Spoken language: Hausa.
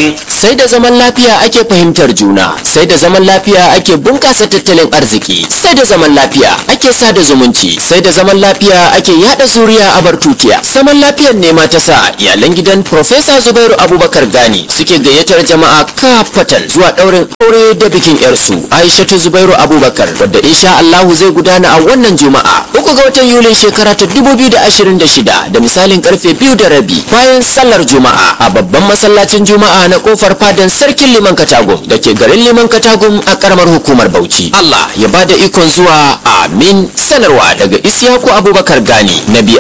daban sai da zaman lafiya ake fahimtar juna sai da zaman lafiya ake bunkasa tattalin arziki sai da zaman lafiya ake sada zumunci sai da zaman lafiya ake yada zuriya a bartutiya zaman lafiyar nema ta sa iyalan gidan Profesa Zubairu Abubakar Gani suke gayyatar jama'a kafatan zuwa daurin aure da bikin yarsu Aishatu Zubairu Abubakar wadda insha Allahu zai gudana a wannan juma'a uku ga watan Yulin shekara ta 2026 da misalin karfe biyu da rabi bayan sallar juma'a a babban masallacin juma'a na kofar fadan sarkin liman katagum da ke garin liman katagum a karamar hukumar Bauchi Allah ya bada ikon zuwa amin sanarwa daga Isyaku Abubakar Gani na